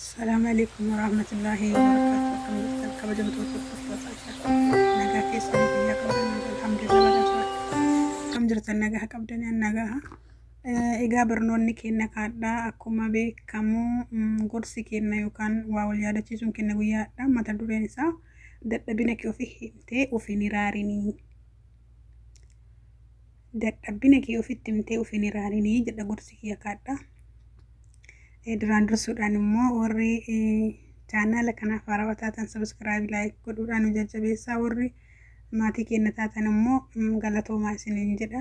Assalamu alaikum warahmatullahi wabarakatuh. Akkam jirtan kabajamtoota hordoftoota isaa. Nagaa keessanii guyyaa qabdan alhamdulillah badhaasa. Akkam jirtan nagaa qabdanii nagaa. Egaa barnoonni keenya kaadhaa akkuma beekamu gorsi keenya yookaan waa wal yaadachiisuun keenya guyyaadha. Mata dureen isaa dadhabina kee ofii himtee ofiin iraarinii. Dadhabina kee ofitti himtee ofiin iraarinii jedha gorsi kiyya kaadhaa. duraan dursuudhaan immoo warri chaanaala kanaaf haarawaa taatan sabiskiraayib laayik godhuudhaan nu jajjabeessaa warri maatii keenya taatan immoo galatoomaa isiniin jedha.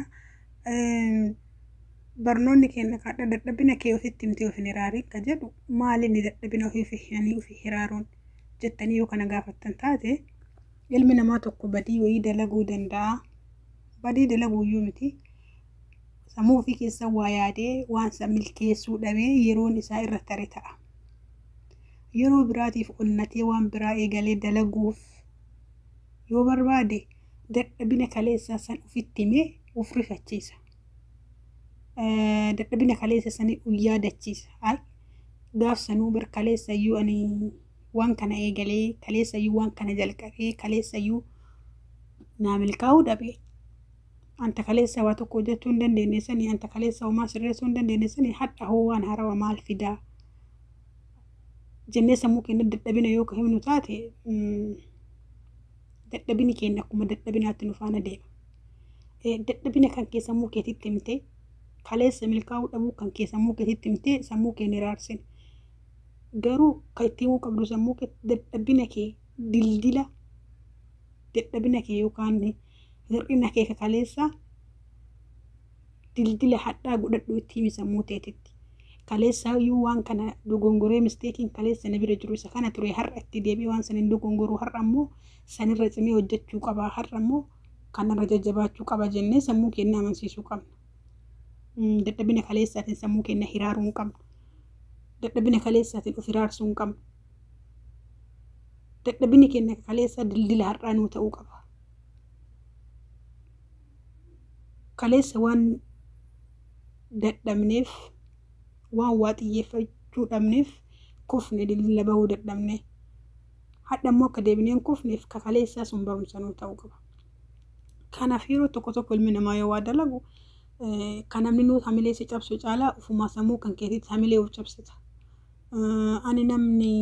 Barnoonni keenya kaadha dadhabina kee ofitti himtee ofiin iraarii ka jedhu maalinni dadhabina ofii himanii ofii iraaruun jettanii yoo kana gaafattan taate ilmi namaa tokko badii wayii dalaguu danda'a. Badii dalaguu iyyuu miti. sammuu ofii keessa waa yaadee waan san milkeessuu dhabee yeroon isaa irra tare ta'a. Yeroo biraatiif onnatee waan biraa eegalee dalaguuf yoo barbaade dadhabina kaleessaa san ofitti himee of rifachiisa. Dadhabina kaleessa sanii yaadachiisa. Gaaf sanuu bar kaleessayyuu ani waan kana eegalee kaleessayyuu waan kana jalqabee kaleessayyuu naa milkaa'uu dhabee anta kaleessa waa tokko hojjechuu hin dandeenye sanii anta kaleessa homaa sirreessuu hin dandeenye sanii hadha hoo waan haarawaa maal fidaa jennee sammuu keenya dadhabina yoo ka himnu taate dadhabini keenya akkuma dadhabinaatti nu faana deema. Dadhabina kan kee sammuu keetitti himtee kaleessa milkaa'uu dhabuu kan kee sammuu keetitti himtee sammuu keenya iraarsine. Garuu kan itti himuu qabdu sammuu kee dadhabina kee dildila dadhabina kee yookaan hir'ina kee kaleessa dildila hadhaa godhadhu itti himi sammuu teetitti. Kaleessa iyyuu waan kana dogongoree misteekiin kaleessa na bira jiru isa kana ture har'a itti deebi'ee waan sanin dogongoruu har'a immoo sanirra cimee hojjechuu qaba har'a immoo kanarra jajjabaachuu qaba jennee sammuu keenya amansiisuu qabna. Dadhabina kaleessaatiin sammuu keenya hiraaruu hin qabnu. Dadhabina kaleessaatiin of hiraarsuu hin qabnu. Dadhabini keenya kaleessa dildila har'aa nuu ta'uu qaba. kaleessa waan dadhabneef waan waa xiyyeeffachuu dhabneef kufne dildila bahuu dadhabne hadha immoo akka deebineen kufneef ka kaleessaa sun barumsa nuu ta'uu qaba. Kanaaf yeroo tokko tokko ilmi namaa yoo waa dalagu kan namni nuu hamilee si cabsu caalaa ofumaa sammuu kan keetitti hamilee of cabsita. Ani namni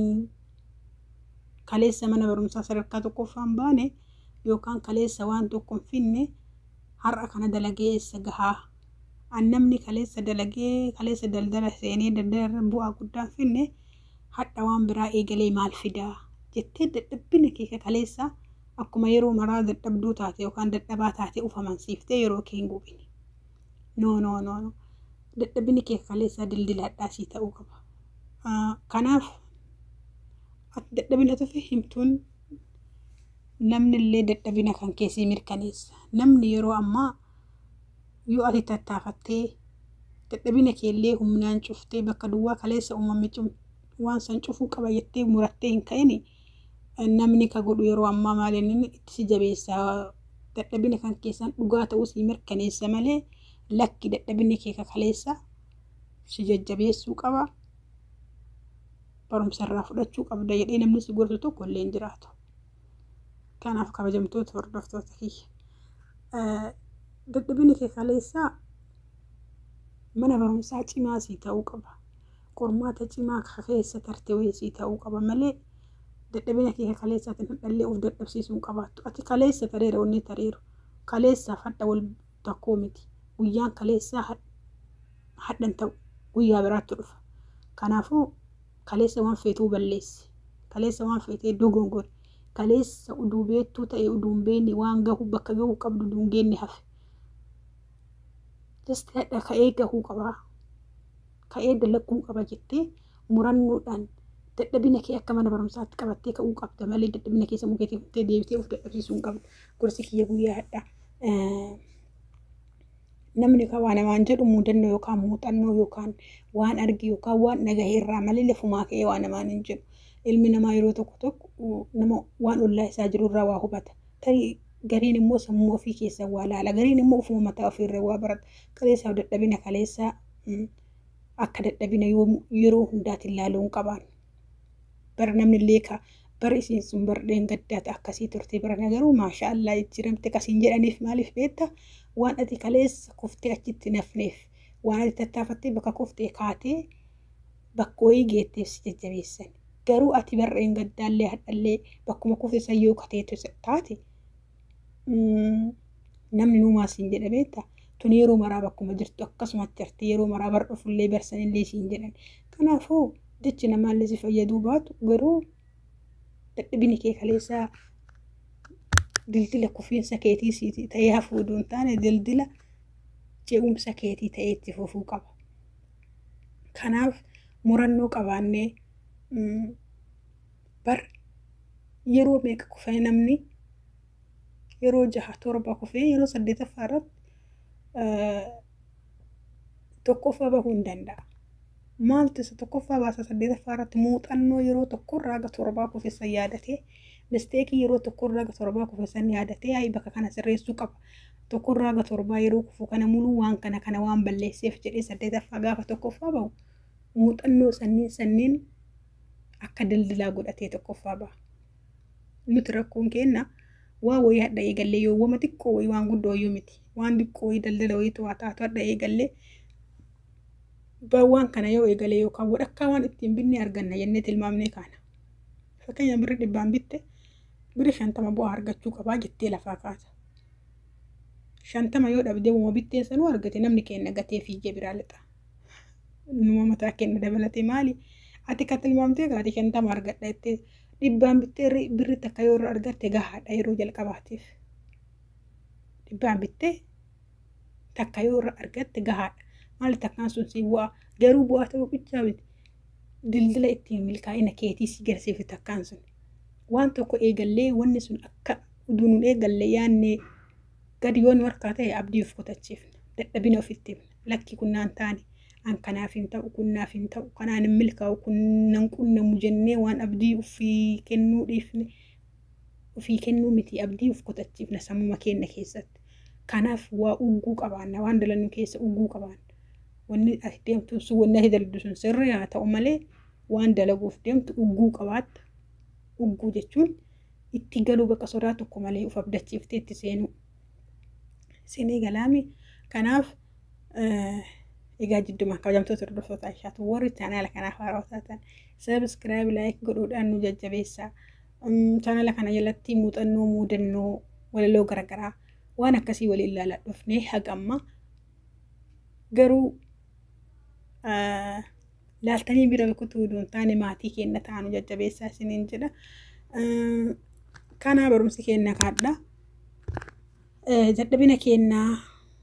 kaleessa mana barumsaa sadarkaa tokkoffaan baane yookaan kaleessa waan tokko hin finne har'a kana dalagee eessa gahaa an namni kaleessa dalagee kaleessa daldala seenee daldala bu'aa guddaa finne hadha waan biraa eegalee maal fidaa jettee dadhabbina kee kaleessa akkuma yeroo maraa dadhabduu taate yookaan dadhabaa taate uf amansiiftee yeroo kee hin gubine. No no no no dadhabinni kee kaleessa dildila hadhaasii ta'uu qaba. Kanaaf dadhabina tufi himtuun namni illee dadhabina kan keessii mirkaneessa. Namni yeroo ammaa yoo ati tattaafattee dadhabina keellee humnaan cuftee bakka duwwaa kaleessa uumame waan san cufuu qaba jettee murattee hin ka'ini namni ka godhu yeroo ammaa maaliin itti si jabeessa. Dadhabina kan keessan dhugaa ta'uu si mirkaneessa malee lakki dadhabinni kee kaleessa si jajjabeessuu qaba. Barumsa irraa fudhachuu qabda jedhee namni si gorsu tokko illee hin jiraatu. kanaaf kabajamtoota hordoftoota kiyya. Dadhabinni kee kaleessaa mana barumsaa cimaa sii ta'uu qaba. Qormaata cimaa keessa tarte wayii sii ta'uu qaba malee dadhabina kee kaleessaatiin hadhallee of dadhabsiisuu hin qabaattu. Ati kaleessa tareera wanni tareeru. Kaleessaaf hadha wal takkoo miti. Guyyaan kaleessaa hadhan ta'u guyyaa biraatti dhufa. Kanaafuu kaleessa waan feetuu balleessi. Kaleessa waan feetee dogongori. kaleessa uduu beektuu ta'e uduun beekne waan gahu bakka gahu qabdu uduun geenne hafe. Jasti hadha ka'ee gahuu qabaa. Ka'ee dalaguu qaba jettee murannoodhaan dadhabina kee akka mana barumsaatti qabattee ka'uu qabda malee dadhabina keessa mukeetii fuutee deebitee of dadhabsiisuu hin qabdu. Gorsi kiyya guyyaa hadha. Namni kan waa namaan jedhu muudannoo yookaan muuxannoo yookaan waan arge yookaan waan dhagahe irraa malee lafumaa ka'ee waa namaan hin jedhu. ilmi namaa yeroo tokko tokko nama waan ollaa isaa jiru irraa waa hubata. Tarii gariin immoo sammuu ofii keessa waa laala. Gariin immoo ofuma mataa ofiirra waa barata. Kaleessaaf dadhabina kaleessaa akka dadhabina yeroo hundaatiin ilaaluu hin qaban. bara namni illee ka bara isiin sun bardeen gaddaata akkasii turte bara nagaruu maashaallah jijjiiramte kasiin jedhaniif maaliif beekta waan ati kaleessa kuftee achitti nafneef waan ati tattaafattee bakka kuftee kaatee bakka wayii geetteef si jajjabeessan garuu ati barreen gaddaallee hadhallee bakkuma kufte sayyoo kateetu taate namni nuumaa siin jedha beekta tun yeroo maraa bakkuma jirtu akkasumatti jirti yeroo maraa bar dhufullee barsanillee siin jedhan kanaafuu jechi namaallee si fayyaduu baatu garuu dadhabini kee kaleessaa dildila kufiinsa keetii siiti ta'ee hafuuduu hin taane dildila ce'umsa keetii ta'ee itti fufuu qaba. Kanaaf murannoo qabaannee bar yeroo meeqa kufee namni yeroo jaha torba kufee yeroo saddeetaffaa irratti tokkoffaa bahuu hin danda'a. Maaltu isa tokkoffaa baasa saddeetaffaa irratti muuxannoo yeroo tokkorraa aga torbaa kufeessan yaadatee misteekii yeroo tokkorraa aga torbaa kufeessan yaadatee ayi bakka kana sirreessuu qaba. Tokkorraa aga torbaa yeroo kufu kana muluu waan kana kana waan balleesseef jedhee saddeetaffaa gaafa tokkoffaa bahu muuxannoo sanniin sanniin akka daldalaa godhatee tokkoffaa baha. Nuti rakkoon keenna waa wayii hadha eegallee yoo wama xiqqoo wayii waan guddoo yoo miti waan xiqqoo wayii daldala wayii to'aa taatu hadha eegallee waan kana yoo eegalee yookaan walakkaa waan ittiin binne arganna jennee tilmaamnee kaana. Fakkeenya birri dhibbaan bitte birri shantama bu'aa argachuu qabaa jettee lafaa kaasa. Shantama yoo dhabdee wama bitteen sanuu argate namni keenya gatee fiigee biraa lixa. Numa mataa keenya dabalatee maali? Ati kan tilmaamtee kaate shantama argadha jettee dhibbaan bittee birri takka yoo irra argatte gahaadha yeroo jalqabaatiif. Dhibbaan bittee takka yoo irra argatte gahaadha. maali takkaan sun si bu'a garuu bu'aa ta'uu qichaa miti dildila ittiin milkaa'ina keetii si garsiifi takkaan sun waan tokko eegallee wanni sun akka uduunuun eegallee yaannee gadi yoo nu harkaa ta'e abdii of kutachiifna dadhabina ofitti lakki kunnaan taane an kanaaf hin ta'u kunnaaf hin ta'u kanaan hin milkaa'u kunnan qunnamu jennee waan abdii ofii kennuu dhiifne ofii kennuu miti abdii of kutachiifna sammuma keenya keessatti kanaaf waa ugguu qabaanna waan dalannu keessa ugguu qabaanna wanni ati deemtu sun wanni ati dalagdu sun sirrii haa ta'u malee waan dalaguuf deemtu ugguu qabaatta. Ugguu jechuun itti galuu bakka sodaa tokko malee uf abdachiiftee itti seenuu. Seenee galaami kanaaf egaa jidduma kabajamtoota hordoftoota ishaatu warri chaanaala kanaaf haarawaa taatan sabiskiraayib laayik godhuudhaan nu jajjabeessaa. Chaanaala kana jalatti muuxannoo muudannoo walaloo garaagaraa waan akkasii waliin ilaalaa dhufnee hagamma garuu laaltanii bira kutuu duun taane maatii keenya ta'anu jajjabeessaa isiniin jedha. Kanaa barumsi keenya kaadha. Dadhabina keenyaa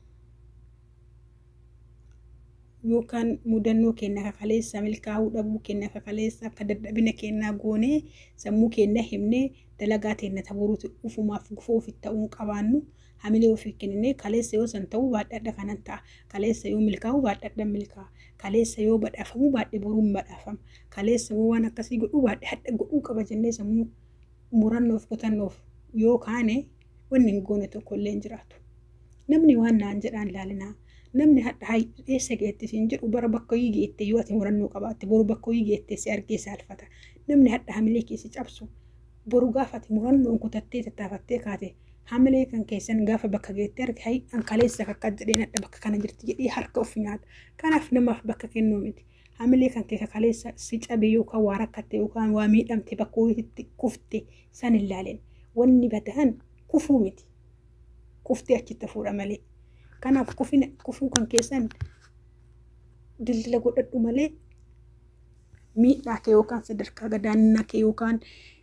yookaan mudannoo keenya kakaleessa milkaa'uu dhabuu keenya kakaleessa akka dadhabina keenyaa goonee sammuu keenya himnee dalagaa teenya taburuuti ufumaaf gufuu ofitti ta'uu qabaannu. hamilee ofii kennine kaleessa yoo san ta'uu baadhadha kanan ta'a kaleessa yoo milkaa'u baadhadha milkaa'a kaleessa yoo badhaafamu baadhe boruun badhaafama kaleessa yoo waan akkasii godhuu baadhe hadha godhuu qaba jennee sammuu murannoof kutannoof yoo kaane wanni hin goone tokko illee hin jiraatu. Namni waan naan jedhaan ilaalinaa namni hadha eessa geette siin jedhu bara bakka hoyii geette yoo ati murannoo qabaatte boru bakka hoyii geette si argee saalfata namni hadha hamilee keessi cabsu boru gaafa ati murannoon kutattee tattaafattee kaate hamilee kan keessan gaafa bakka geettee arge hayi an kaleessa akka jedheen hadha bakka kana jirti jedhee harka of nyaata. Kanaaf namaaf bakka kennuu miti. Hamilee kan keessa kaleessa si cabe yookaan waa rakkatte yookaan waa miidhamte bakka hojiitti kufte san hin laalin. Wanni badaan kufuu miti. Kuftee achitti fuudha malee. Kanaaf kufina kufuu kan keessan dildila godhadhu malee miidhaa kee yookaan sadarkaa gadaannaa kee yookaan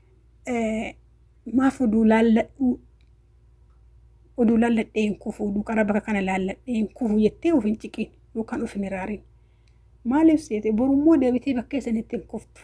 maaf oduu laalladhuu oduu laalladhee hin kufu oduu qara bakka kana laalladhee hin kufu jettee of hin ciqiin yookaan of hin iraarin. Maaliif seete borummoo deebitee bakka isanitti hin kuftu.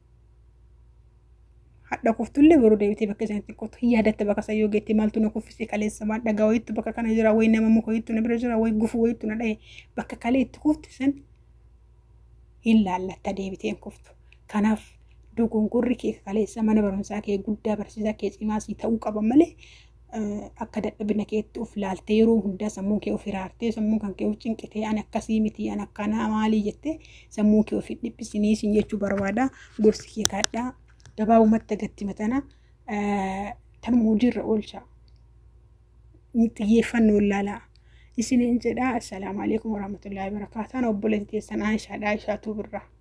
Hadha kuftullee boruu deebitee bakka isanitti hin kuftu. Hin yaadatte bakka sayyoo geettee maaltu na kuffisee kaleessa maal dhagaa wayiitu bakka kana jira wayi nama muka wayiitu na bira jira wayi gufu wayiitu na dhahe bakka kalee itti kufti san hin laallatta deebitee hin kuftu. Kanaaf dogongorri kee kaleessa mana barumsaa kee guddaa barsiisaa kee cimaasii ta'uu qaba malee akka dadhabina keetti of laaltee yeroo hundaa sammuu kee of iraartee sammuu kan kee of cinqitee an akkasii miti an akkanaa maalii jettee sammuu kee of dhiphisinii sin jechuu barbaada gorsi kee kaadhaa gabaabumatti agatti matana tanuma hojiirra oolcha. Xiyyeeffannoo ilaalaa. Isiniin jedha assalaamu alaikum warahmatullahi wabarakatuh. Obboleettii teessan Aishaadha. Aishaatu birraa.